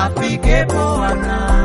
afikepo ana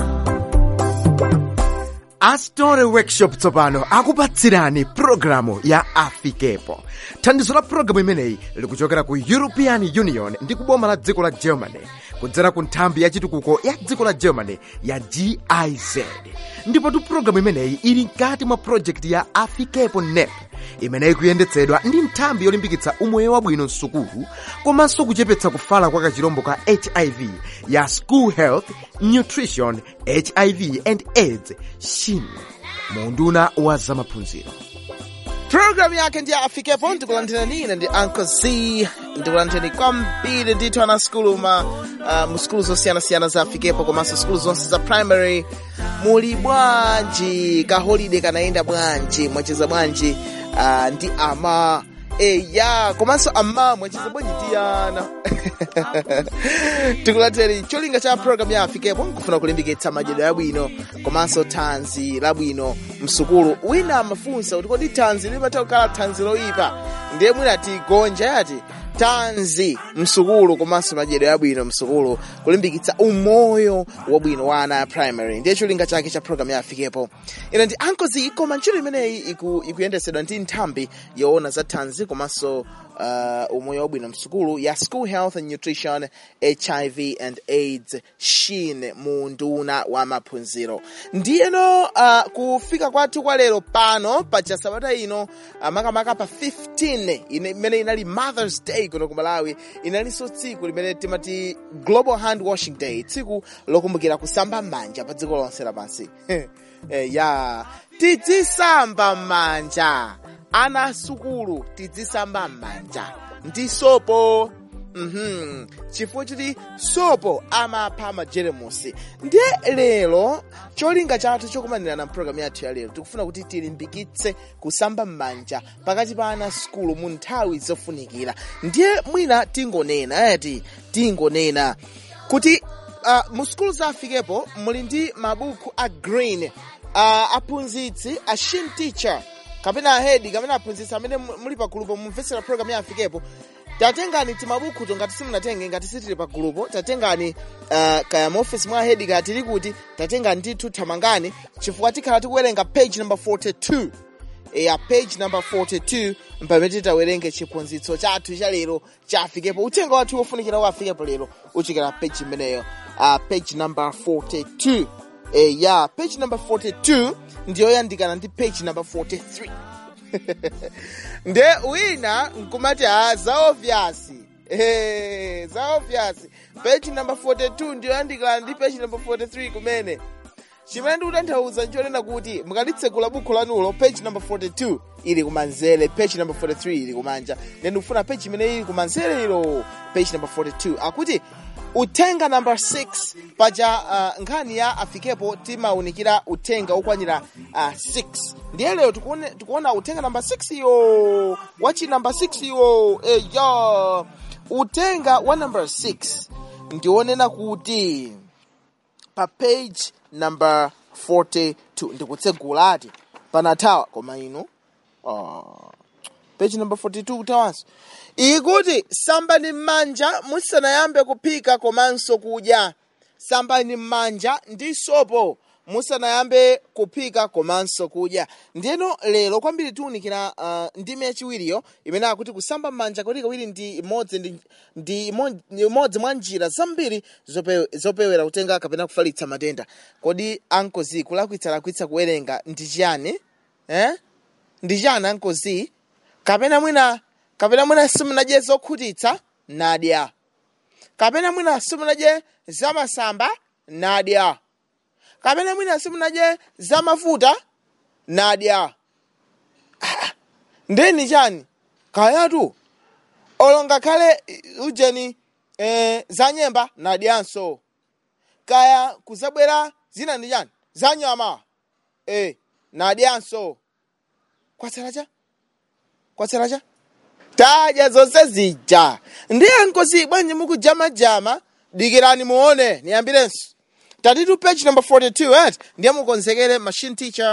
astore workshop tsopano akupatsirani pulogalamu ya afikepo thandizo la pulogalamu imeneyi likuchokera ku european union ndi kuboma la dziko la germany kudzera ku nthambi ya chitukuko ya dziko la germany ya giz ndipotu pulogalamu imeneyi ili mkati mwa projekti ya afikepo nep imeneyi kuyendetsedwa ndi nthambi yolimbikitsa umoyo wabwino msukulu komanso kuchepetsa kufala kwa kachirombo ka hiv ya school health nutrition hiv and aids shin munduna wa zamaphunziro programu yake ndi afikepo ndikulandirani ine ndi uncle z ndikulandirani kwambiri ndithu ana skulu ma uh, mu skulu zosiyanasiyana za afikepo komanso skulu zonse za primary muli bwanji kaholide kanayenda bwanji mwacheza bwanji uh, ndi ama eya komanso ama mwacheza bwanji ndi ana tikulandirani cholinga cha programu ya afikepo nkufuna kulimbikitsa madyedwe abwino komanso thanzi labwino msukulu wina amafunsa kuti kodi thanzi limatha kukhala thanzi loyipa ndiye mwina tigonja yati tanzi msukulu komanso madyedwe abwino msukulu kulimbikitsa umoyo wabwino wa ana a primary ndiye cholinga chake cha programu ya afikepo ina ndi ankozi koma ntchito imeneyi iku, ikuyendetsedwa ndi nthambi yoona za thanzi komanso uh, umoyo wabwino msukulu ya school health and nutrition hiv and aids shin mu nduna wa maphunziro ndiyeno uh, kufika kwathu kwa lero pano paja sabata ino uh, makamaka pa 15 ine- imene inali mothers day kuno ku malawi inalinso tsiku limene timati global hand washing day tsiku lokumbukira kusamba m'manja pa dziko lonse lapansi eh, ya tidzisamba m'manja ana asukulu tidzisamba m'manja ndi sopo Mhm. chifukwa choti sopo amapha majeremusi ndiye lero cholinga chathu chokumanira na mpulogalamu yathu ya lero tikufuna kuti tilimbikitse kusamba m'manja pakati pa ana sukulu mu nthawi zofunikira ndiye mwina tingonena ayati tingonena kuti uh, mu sukulu za afikepo muli ndi mabuku a green uh, aphunzitsi a shin teacher kapena ahedi kapena aphunzitsi amene mu- muli pa gulupo mumvetsera program ya afikepo tatengani timabukuto ngati simunatenge ngati sitili pa gulupo tatengani uh, kaya maofisi mwa ahedi kaya tili kuti tatengani ndithu thamangani chifukwa tikhala tikuwerenga page number 42 ya page number 42 pamene titawerenge chiphunzitso chathu cha lero cha afikepo uthenga wathu wofunikira wa afikepo lero uchokera page imeneyo uh, page number 42 e, ya page number 42 ndiyoyandikana ndi page number 43 nde wina nkumati a za obvious Eh, za obvious page number 42 ndiyoyandikana ndi page number 43 kumene chimene ndikutanthauza nchonena kuti mukalitsekula buku lanulo page number 42 ili kumanzere page number 43 ili kumanja then ndikufuna page imene ili kumanzere ilo page number 42 akuti uthenga number 6 paja uh, nkhani ya afikepo timaunikira uthenga okwanira uh, 6 ndiye lero tikuone- tikuona uthenga number 6 yo wachi number 6 yo eya uthenga wa number 6 ndionena kuti pa page number 42 ndikutsegula ati panathawa koma inu oh. page number 42 kutawanso ikuti sambani m'manja musanayambe kuphika komanso kudya sambani m'manja ndi sopo musanayambe kuphika komanso kudya ndiyeno lero kwambiri tiwunikira uh, ndime yachiwiriyo imene akuti kusamba m'manja kawirikawiri ndi imodzi ndi, ndi imo- ndi imodzi mwa njira zambiri zope, zopewera kutenga kapena kufalitsa matenda kodi ankozi kulakwitsalakwitsa kuwerenga ndi chiyani eh? ndi chiyani ankozi kapena mwina kapena mwina simunadye zokhutitsa nadya kapena mwina simunadye zamasamba nadya kapena mwina simunadye zamafuta nadya Ah, ndeni chani kayatu olo ngakhale eh, ujeni eh, za nyemba nadyanso kaya kuzabwera zina ndi chani za nyama eh, nadyanso kwatsalacha kwatsalacha tadya zonse zija ndiye nkosi bwanji mukujamajama dikirani muone niyambirenso tatitu page number 42 et ndiye mukonzekere machine teacher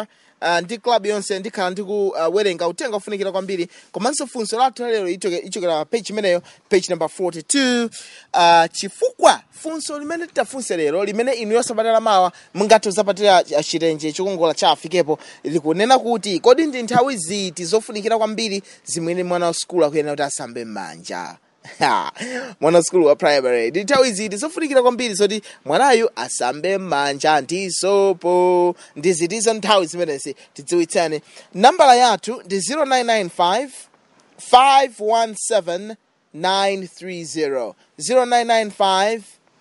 uh, ndi club yonse ndikhala ndikuwerenga uh, uthenga ufunikira kwambiri komanso funso lathu lero ichokera pa page imeneyo page number 42 uh, chifukwa funso limene titafunse lero limene inu yosabatala mawa mungathe kuzapatira chitenje chokongola cha afikepo likunena kuti kodi ndi nthawi ziti zofunikira kwambiri zimene mwana wa skulu akuyenera kuti asambe m'manja mwana wa skulu wa primary ndi nthawi ziti zofunikira kwambiri zoti mwanayu asambe m'manja ndi sopo ndi zitizo nthawi zimenezi tidziwitsane nambala yathu ndi 0995 517 930 0995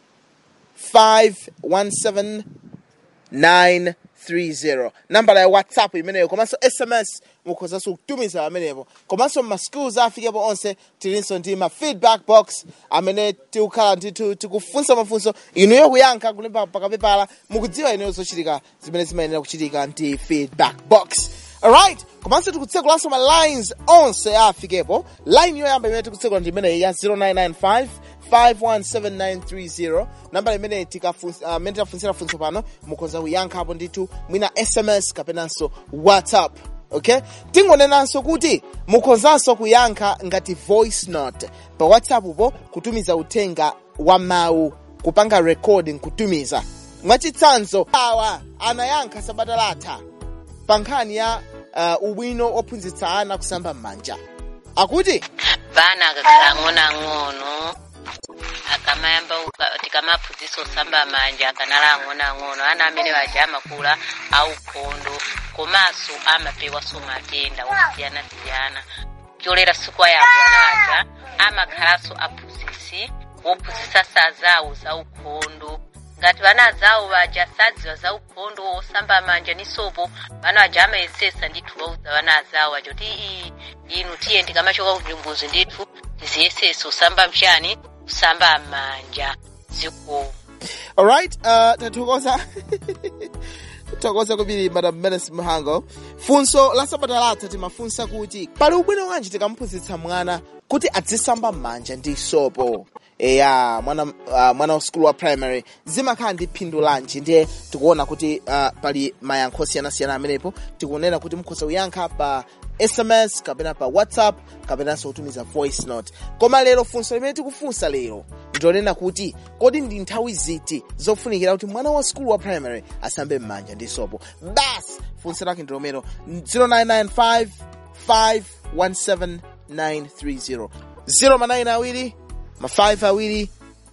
517 930 nambala ya whatsapp imeneyo komanso sms mukhozanso kutumiza amenepo komanso mmaschools afikepo onse tilinso ndi ma feedback box amene tikukhala ndithu tikufunsa mafunso inuyo kuyankha kulemba pakapepala mukudziwa inuyo zochitika zimene zimayenera kuchitika ndi feedback box alright komanso tikutsekulaso ma lines onse afikepo line yoyamba imene tikutsekula ndi imeneyi ya 0995 517930 nambala imene imene tafunsira funso pano mukhoza kuyankhapo ndithu mwina sms kapenanso whatsapp okay tingonenanso kuti mukhozanso kuyankha ngati voice note pa whatsapp po kutumiza uthenga wa mawu kupanga recording kutumiza mwachitsanzo awa anayankha sabata latha pa nkhani ya uh, ubwino ophunzitsa ana kusamba m'manja akuti vana akakhala ang'onoang'ono akamayamba tikamaphunzitsa osamba manja akanala ang'onoang'ono ana amene waja amakula aukhondo komanso amapewanso matenda osiyanasiyana cholera siku ayambo anaja amakhalanso aphunzitsi wophunzitsa sazawo za ukhondo ngati vana zawo vaja sadziwa za ukhondo osamba manja ni sopo vana vaja amayesesa ndithu wauza vana zawo vaja kuti ii inu tiye ndikamachoka kunyumbuzi ndithu tiziyesesa usamba mchani kusamba manja ziko alright uh, tathokoza tathokoza kwambiri madam menes mhango funso la sabata latha timafunsa kuti pali ubwino wanji tikamuphunzitsa mwana kuti adzisamba m'manja ndi sopo eya mwana uh, mwana wa skulu wa primary zimakhala ndi phindu lanji ndiye tikuona kuti uh, pali mayankho osiyanasiyana amenepo tikunena kuti mukhoza kuyankha pa sms kapena pa whatsapp kapenanso kutumiza voice note koma lero funso limene tikufunsa lero ndilonena kuti kodi ndi nthawi ziti zofunikira kuti mwana wa skulu wa primary asambe m'manja ndi sopo basi funso lake ndilomero 0995 517 930 0 manayina awiri ma 5 awiri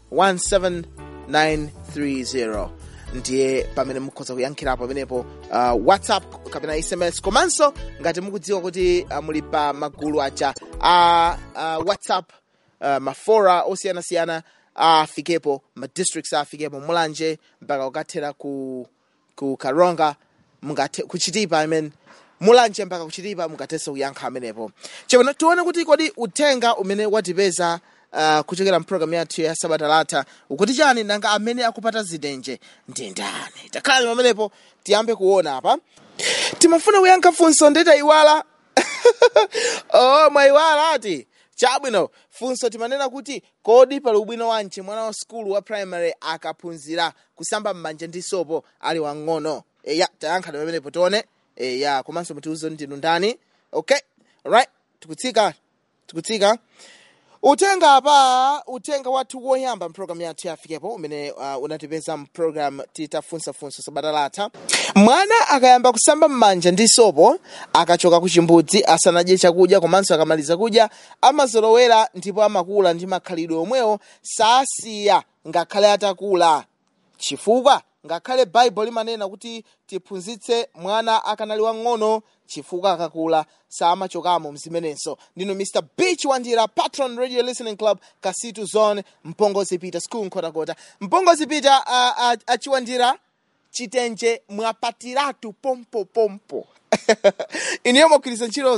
17930 ndiye pamene mukhoza kuyankhirapo pamenepo uh, whatsapp kapena sms komanso ngati mukudziwa kuti uh, muli pa magulu aja a uh, uh, whatsapp uh, mafora osiyanasiyana afikepo madistricts afikepo mulanje mpaka kukathera ku, ku karonga mungathe kuchitipa I mean, mulanje mpaka kuchitipa mungathenso kuyankha amenepo chapano tione kuti kodi uthenga umene watipeza uh, kuchokera mpulogalamu yathu ya sabata latha ukuti chani nanga amene akupata zidenje ndi ndani takhalani pamenepo tiyambe kuona apa timafuna kuyankha funso ndeta iwala oh mwayiwala ati chabwino funso timanena kuti kodi pali ubwino wanji mwana wa skulu wa primary akaphunzira kusamba m'manja ndi sopo ali wang'ono eya tayankha pamenepo tione eya komanso mutiuze ndinu ndani okay right tikutsika tikutsika utenga apa utenga wathu woyamba mpulogalamu yathu yafikepo umene uh, unatipeza mpulogalamu titafunsafunsa sabata latha mwana akayamba kusamba m'manja ndi sopo akachoka ku chimbudzi asanadye chakudya komanso akamaliza kudya amazolowera ndipo amakula ndi makhalidwe omwewo sasiya ngakhale atakula chifukwa ngakhale baibulo limanena kuti tiphunzitse mwana akanali wang'ono chifukwa akakula samachokamo mzimenenso ndino mr beach wandira patron radio listening club kasitu zone mpongozi peter school nkhotakota mpongozi peter uh, uh, achiwandira chitenje mwapatiratu pompopompo iniyo mugwiritsa ntchito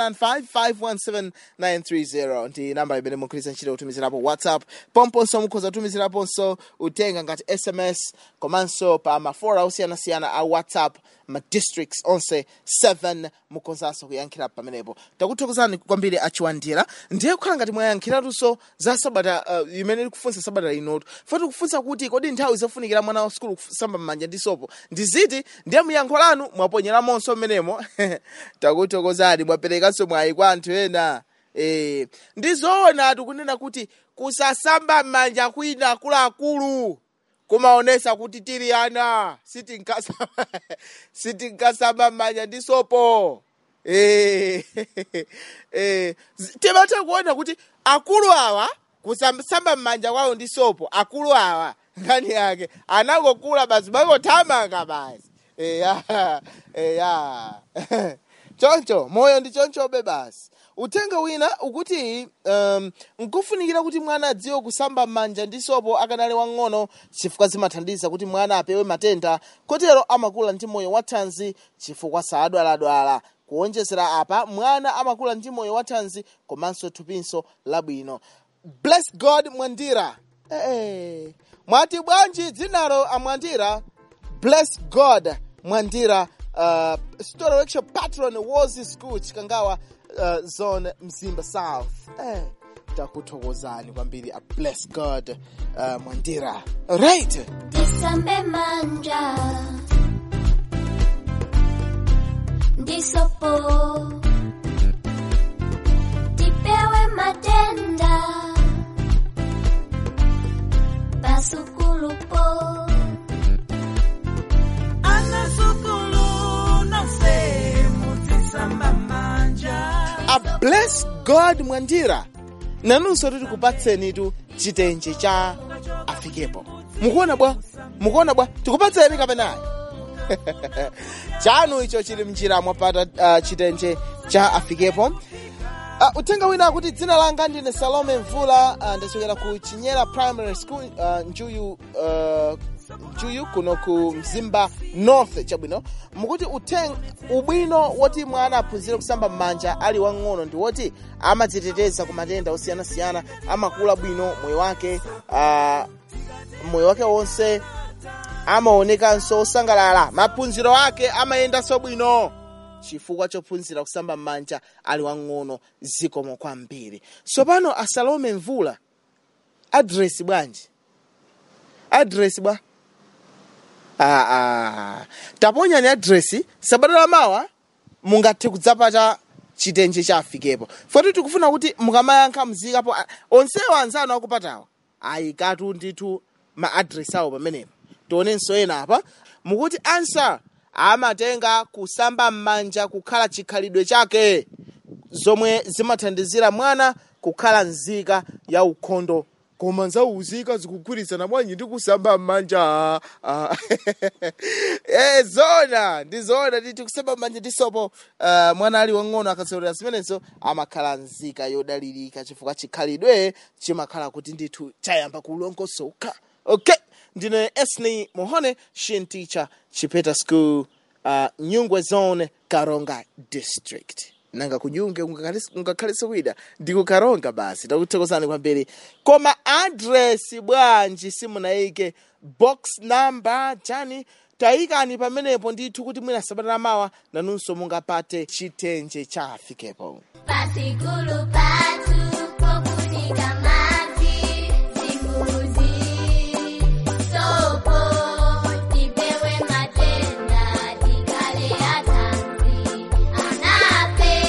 0995517930 ndi namba imene mugwiritsa ntchito kutumizirapo whatsapp pomponso mukhoza kutumiziraponso uthenga ngati sms komanso pa mafora osiyanasiyana a whatsapp ma districts onse 7 mukhozanso kuyankhira pamenepo takuthokozani kwambiri achiwandira ndiye kukhala ngati mwayankhiratunso za sabata uh, imene likufunsa sabata linotu foti kufunsa kuti kodi nthawi zofunikira mwana wa skulu kusamba m'manja ndi sopo ndi ziti ndiye muyankho lanu mwaponyeramonso mmenemo mmenemo takuthokozani mwaperekanso mwayi kwa anthu ena e, ndizoona tikunena kuti kusasamba m'manja kwina akuluakulu kumaonesa kuti tili ana sitinkasamba sitinkasamba m'manja ndi sopo Eh, eh, zi- timatha kuona kuti akulu awa kusamba m'manja kwawo ndi sopo akulu awa nkhani yake anangokula basi mangothamanga basi eya eya choncho moyo ndi chonchobe basi uthenga wina ukuti um, nkufunikira kuti mwana adziwe kusamba m'manja ndi sopo akanali wang'ono chifukwa zimathandiza kuti mwana apewe matenda kotero amakula ndi moyo wathanzi chifukwa sadwaladwala kuonjezera apa mwana amakula ndi moyo wathanzi komanso thupinso labwino bless god mwandira hey. mwati bwanji dzinalo amwandira bless god mwandira uh, story workshop patron wozi school chikangawa uh, zone mzimba south eh, takuthokozani kwambiri a bless god uh, mwandira right Tisambe manja Ndisopo Tipewe matenda Pasukulupo anasukulu nonse mutisamba manja a bless god mwandira nanunso tikupatsenitu chitenje cha afikepo mukuona bwa mukuona bwa tikupatseni kapenayi chanu icho chili mnjira mwapata uh, chitenje cha afikepo uh, uthenga wina akuti dzina langa ndine salome mvula uh, ndachokera ku chinyera primary school uh, njuyu uh, njuyu kuno ku mzimba north chabwino mukuti uthenga ubwino woti mwana aphunzire kusamba m'manja ali wang'ono ndi woti amadziteteza ku matenda osiyanasiyana amakula bwino moyo wake uh, moyo wake wonse amaonekanso osangalala maphunziro ake amayendanso bwino chifukwa chophunzira kusamba m'manja ali wang'ono zikomo kwambiri tsopano asalome mvula adresi bwanji adresi bwa ah, ah. taponyani adresi sabata lamawa mungathe kudzapata chitenje cha afikepo foti tikufuna kuti mukamayankha mzikapo ah, onsewo anzanu akupatawa ayikatu ndithu ma adresi awo pamenepo tionenso ena apa mukuti ansa amatenga kusamba m'manja kukhala chikhalidwe chake zomwe zimathandizira mwana kukhala nzika ya ukhondo koma nzauzika zikugwirizana bwanji ndi kusamba m'manja ah. eh, zona ndi zona titi kusamba m'manja ndi sopo uh, mwana ali wang'ono akasewera zimenezo amakhala nzika yodalirika chifukwa chikhalidwe chimakhala kuti ndithu chayamba kulongosoka okay ndine esney mohone shin teacher chipeta school uh, nyungwe zone karonga district nanga kunyunge ungakhalese kwida ndikukaronga basi takuthokozani kwambiri koma adresi bwanji simunayike box number chani tayikani pamenepo ndithu kuti mwina sabata lamawa nanunso mungapate chitenje cha afikepo Pasikulu patu Pokunika mazi Zimbuzi Sopo Tipewe matenda Tikale atanzi Anape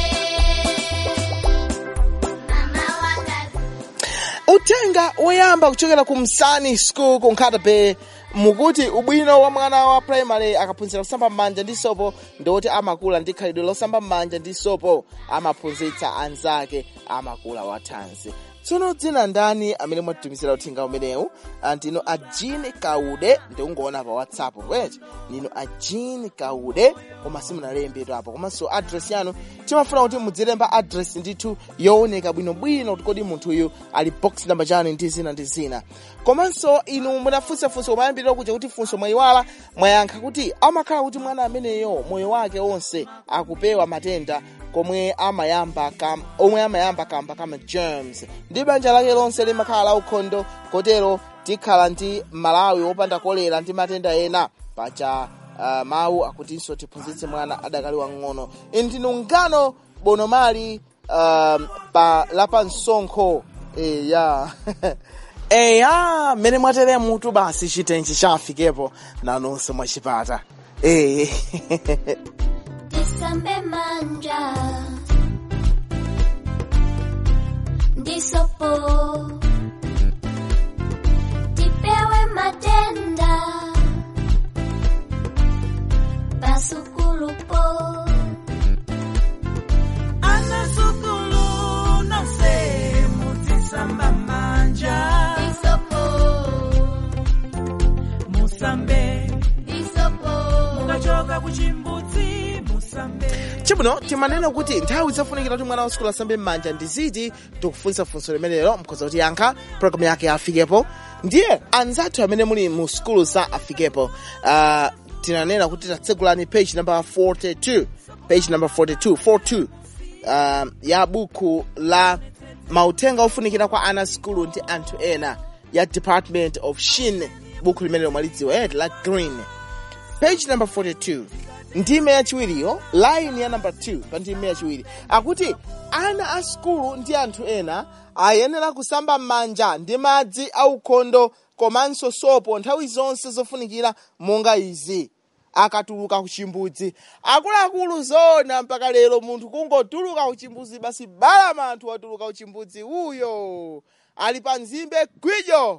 Mama wakazi uthenga woyamba kuchokera ku msani school ku nkhatape mukuti ubwino wa mwana wa primary akaphunzira kusamba m'manja ndi sopo ndikuti amakula ndi khalidwe losamba m'manja ndi sopo amaphunzitsa anzake amakula wathanzi tsono dzina ndani amene mwatitumizira uthenga umenewu Ah, ndino a jean kaude ndikungoona pa whatsapp wet ndino a jean kaude koma simunalembetu apo komanso address yanu timafuna kuti mudzilemba address ndithu yooneka bwinobwino kuti kodi munthuyu ali box number chani ndi zina ndi zina komanso inu munafunsafunsa kumayambirira kuja kuti funso mwayiwala mwayankha kuti amakhala kuti mwana ameneyo moyo wake wonse akupewa matenda komwe amayamba kam, omwe amayamba kamba kama germs ndi banja lake lonse limakhala la ukhondo kotero tikhala ndi malawi wopanda kolera ndi matenda ena paja uh, mawu akutinso tiphunzitse mwana adakali wang'ono inu ndinu ngano bonomali um, pa lapansonkho eya eya mmene mwatere mutu basi chitenji chafikepo nanonso mwachipata eh tisambe manja ndisopo tipewe matenda pasukulupo anasukulu nonse mutisamba manja ndisopo musambe ndisopo mukachoka kuchimbudzi musambe chibuno timanena kuti nthawi zofunikira kuti mwana wa sukulu asambe m'manja ndi ziti tikufunsa funso limenelo mkhoza kuti yankha programu yake afikepo ndiye anzathu amene muli mu sukulu za afikepo uh, tinanena kuti tatsegulani page number 42 page number 42 42 uh, ya buku la mauthenga ofunikira kwa ana sukulu ndi anthu ena ya department of shin buku limenelo mwalidziwa eh, la green page number 42 ndime yachiwiriyo line ya number 2 pa ndime yachiwiri akuti ana a sukulu ndi anthu ena ayenera kusamba m'manja ndi madzi aukhondo komanso sopo nthawi zonse zofunikira monga izi akatuluka kuchimbudzi akuluakulu zona mpaka lero munthu kungotuluka kuchimbudzi basi balama anthu watuluka kuchimbudzi uyo ali pa nzimbe gwijo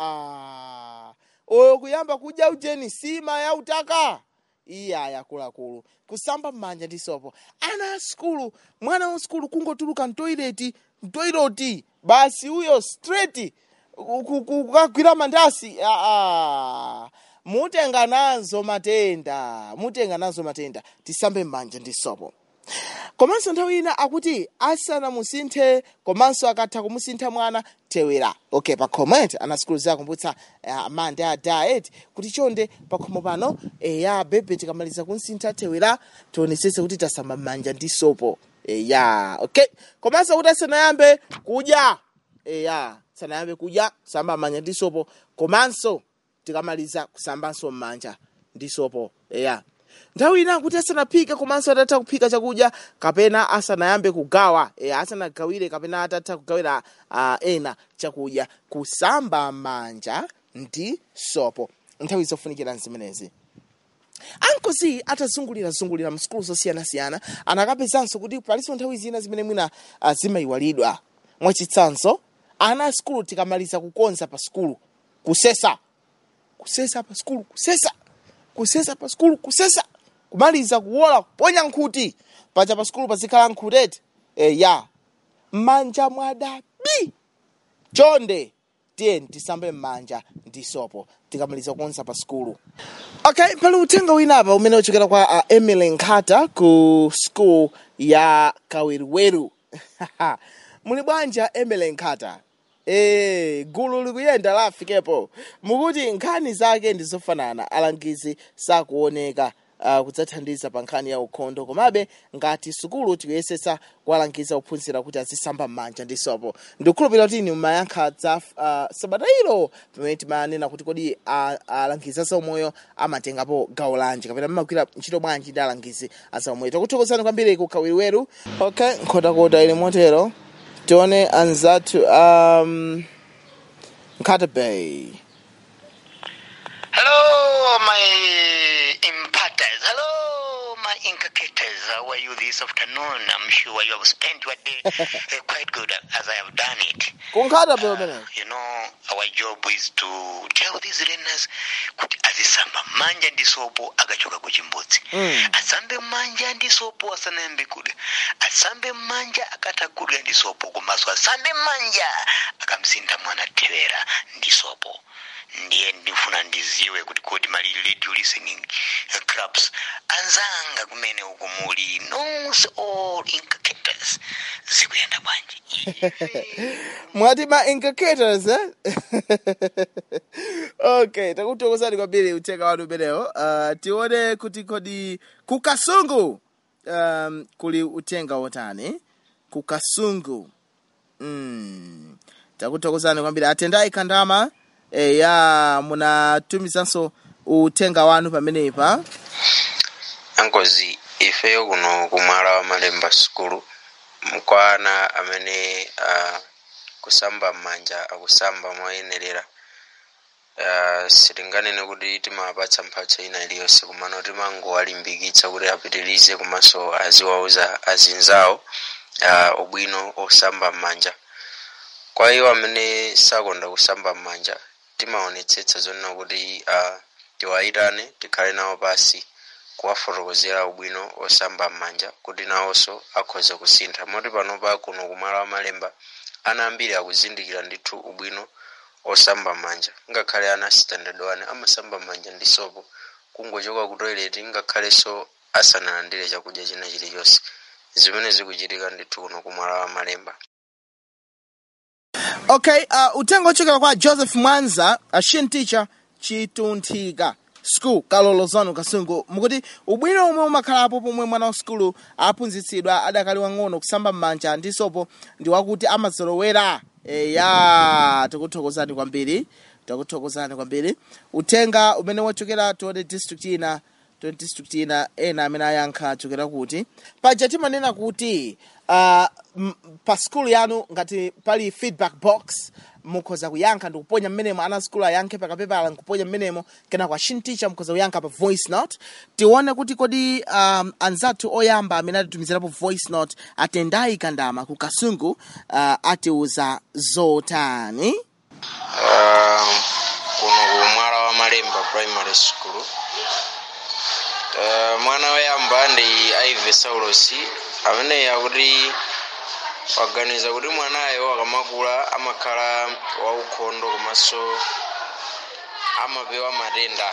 aa oyo kuyamba kudya ujeni sima ya utaka iye ayakuluakulu kusamba m'manja ndi sopo ana a sukulu mwana wa sukulu kungotuluka mtoileti mtoiloti basi uyo straight ku- ku- ku- kukagwira mandasi aa mutenga nazo matenda mutenga nazo matenda tisambe m'manja ndi sopo komanso nthawi ina akuti asanamusinthe komanso akatha kumusintha mwana thewera okay pa comment ana skulu zakumbutsa uh, amande a diet kuti chonde pakhomo pano eya bebe tikamaliza kunsintha thewera tionetsetse kuti tasamba m'manja ndi sopo eya okay komanso kuti asanayambe kudya eya sanayambe kudya kusamba m'manja ndi sopo komanso tikamaliza kusambanso m'manja ndi sopo eya nthawi ina kuti asanaphike komanso atatha kuphika chakudya kapena asanayambe kugawa e, asanagawire kapena atatha kugawira uh, ena chakudya kusamba manja ndi sopo nthawi zofunikira zimenezi ankozi atazungulirazungulira msukulu zosiyanasiyana anakapezanso kuti palinso nthawi zina zimene mwina uh, zimayiwalidwa mwachitsanzo ana a sukulu tikamaliza kukonza pa sukulu kusesa kusesa pa sukulu kusesa kusesa pa sukulu kusesa kumaliza kuwola kuponya nkhuti paja pa sukulu pazikhala nkhutete e, ya m'manja mwadabi chonde tiyeni tisambe m'manja ndi sopo tikamaliza kukonza pa sukulu okay pali uthenga winapa umene uchokera kwa uh, emily nkhata ku school ya kawiriweru muli bwanja emily nkhata Eh, gulu likuyenda lafikepo mukuti nkhani zake ndi zofanana alangizi sakuoneka uh, kudzathandiza pa nkhani ya ukhondo komabe ngati sukulu tikuyesetsa kuwalangiza ophunzira kuti azisamba m'manja ndi sopo ndikukhulupirira kuti inu mumayankha za uh, sabata ilo pamene timanena kuti kodi uh, alangizi a zaumoyo amatengapo gawo lanji kapena mmagwira ntchito bwanji ndi alangizi a zaumoyo tikuthokozani kwambiri ku kawiriweru okay nkhotakota ili motero tione anzathu um, Nkata Bay. Hello, my imparters. Hello, my inculcators. How are you this afternoon? I'm sure you have spent your day uh, quite good as I have done it. Kunkata Bay umene. You know, our job is to tell these learners kuti azisamba manja ndi sopo akachoka kuchimbudzi Mm. asambe manja ndi sopo asanayambe kudya asambe manja akatha kudya ndi sopo komanso asambe manja akamsintha mwana thewera ndi sopo ndiye ndifuna ndiziwe kuti kodi mali radio listening uh, clubs anzanga kumene uku muli nonse all inculcators zikuyenda bwanji Mwati ma inculcators eh? okay, takuthokozani kwambiri uthenga wanu umenewo. Uh, tione kuti kodi ku Kasungu um, kuli uthenga wotani. Ku Kasungu. Mm. Takuthokozani kwambiri atendai kandama eh, ya munatumizanso uthenga wanu pamenepa. ankozi ifeyo kuno kumwala wa malemba sukulu mkwana amene uh, kusamba m'manja akusamba moyenerera uh, sitinganene kuti timapatsa mphatso ina iliyonse komano timangowalimbikitsa kuti apitirize komanso aziwauza azinzawo uh, ubwino osamba m'manja kwa iwo amene sakonda kusamba m'manja timaonetsetsa zonena kuti uh, tiwayitane tikhale nawo pasi kuwafotokozera ubwino osamba m'manja kuti nawonso akhoza kusintha moti panopa kuno kumalo amalemba ana ambiri akuzindikira ndithu ubwino osamba m'manja ngakhale ana standard 1 amasamba m'manja ndi sopo kungochoka ku toilet ngakhalenso asanalandire chakudya china chilichonse zimene zikuchitika ndithu kuno kumalo amalemba okay uh, uthenga ochokera kwa joseph mwanza ashin teacher chitunthika school kalolo zanu kasungu mukuti ubwino omwe umakhalapo pomwe mwana wa sukulu aphunzitsidwa adakali wang'ono kusamba m'manja ndi sopo ndi wakuti amazolowera e, ya tikuthokozani kwambiri tikuthokozani kwambiri uthenga umene wachokera tione district ina tione district ina ena amene ayankha achokera kuti paja timanena kuti uh, m- pa skulu yanu ngati pali feedback box mukhoza kuyankha ndikuponya mmenemo ana skulu ayankhe pakapepala nkuponya mmenemo kena kwa shinticha mukhoza kuyankha pa voice note tione kuti kodi um, anzathu oyamba amene atitumizirapo voice note atendayi kandama ku kasungu uh, atiuza zotani uh, kuno ku mwala wa malemba primary school uh, mwana woyamba ndi ive saulos amene akuti waganiza kuti mwanayo akamakula amakhala waukhondo komanso amapewa matenda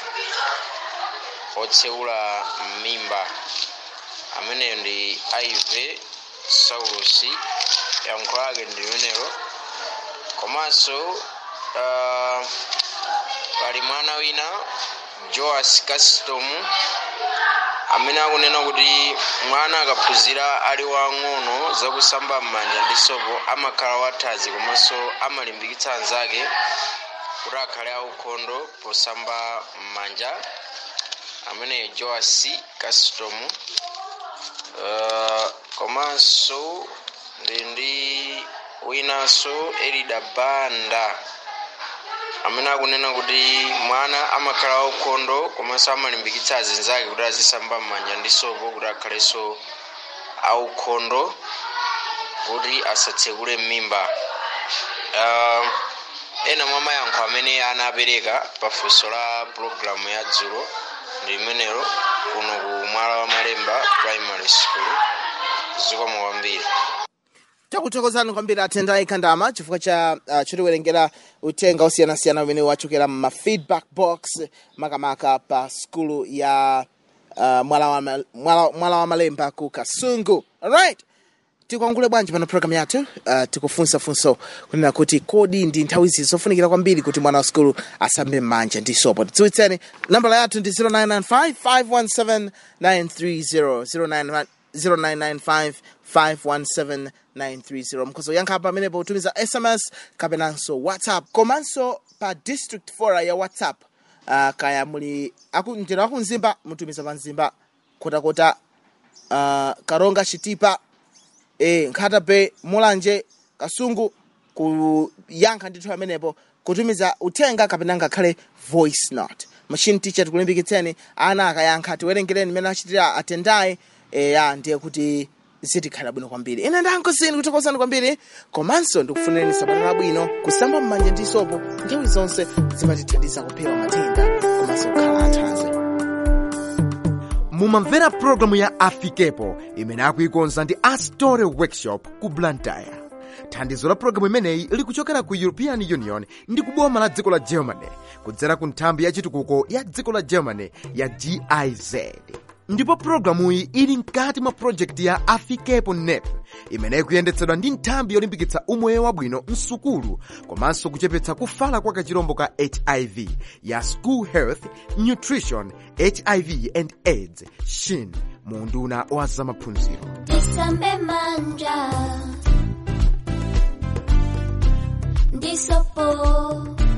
otsekula m'mimba ameneyo ndi ive saulos yankho lake ndi limenelo komanso uh, pali mwana wina joas custom amene akunena kuti mwana akaphunzira ali wang'ono zakusamba m'manja ndi sopo amakhala wathanzi komanso amalimbikitsa anzake kuti akhale aukhondo posamba m'manja amene joas custom uh, komanso ndi ndi winanso elida banda amene akunena kuti mwana amakhala waukhondo komanso amalimbikitsa azinzake kuti azisamba m'manja ndi sopo kuti akhalenso aukhondo kuti asatsekule m'mimba uh, ena mwa mayankho amene anapereka pafunso la pulogalamu ya dzulo ndi limenelo kuno ku mwala wa malemba primary school zikomo kwambiri takuthokozani kwambiri atendayi kandama chifukwa cha uh, chotiwerengera uthenga osiyanasiyana umene wachokera ma feedback box makamaka pa skulu ya uh, mwala, wa, ma- mwala, mwala wa malemba ku kasungu alright tikwangule bwanji pano program yathu uh, tikufunsafunso kunena kuti kodi ndi nthawi izi zofunikira kwambiri kuti mwana wa skulu asambe m'manja ndi sopo tidziwitseni nambala yathu ndi 0995 517 930 0995 517 930 mkhozo yankha pamenepo utumiza sms kapenanso whatsapp komanso pa district fora ya whatsapp uh, kaya muli aku, mtero akumzimba mutumiza pa mzimba kotakota uh, karonga chitipa e, nkhata pe mulanje kasungu kuyankha ndithu amenepo kutumiza uthenga kapena ngakhale voice note machine teacher tikulimbikitseni ana akayankha tiwerengereni mmene achitira atendayi e, ya ndiye kuti zitikhala bwino kwambiri ine ndankosini kuthokozani kwambiri komanso ndikufunireni sabata labwino kusamba m'manja ndi sopo nthawi zonse zimatithandiza kupewa matenda komanso kukhala athanzi mumamvera pulogalamu ya afikepo imene akuikonza ndi astore workshop ku blantyre thandizo la pulogalamu imeneyi likuchokera ku european union ndi kuboma la dziko la germany kudzera ku nthambi ya chitukuko ya dziko la germany ya giz ndipo pulogalamuyi ili mkati mwa projekti ya afikepo nep imene ikuyendetsedwa ndi nthambi yolimbikitsa umoyo wabwino msukulu komanso kuchepetsa kufala kwa kachirombo ka hiv ya school health nutrition hiv and aids shin mu unduna wa zamaphunziro Tisambe manja Ndisopo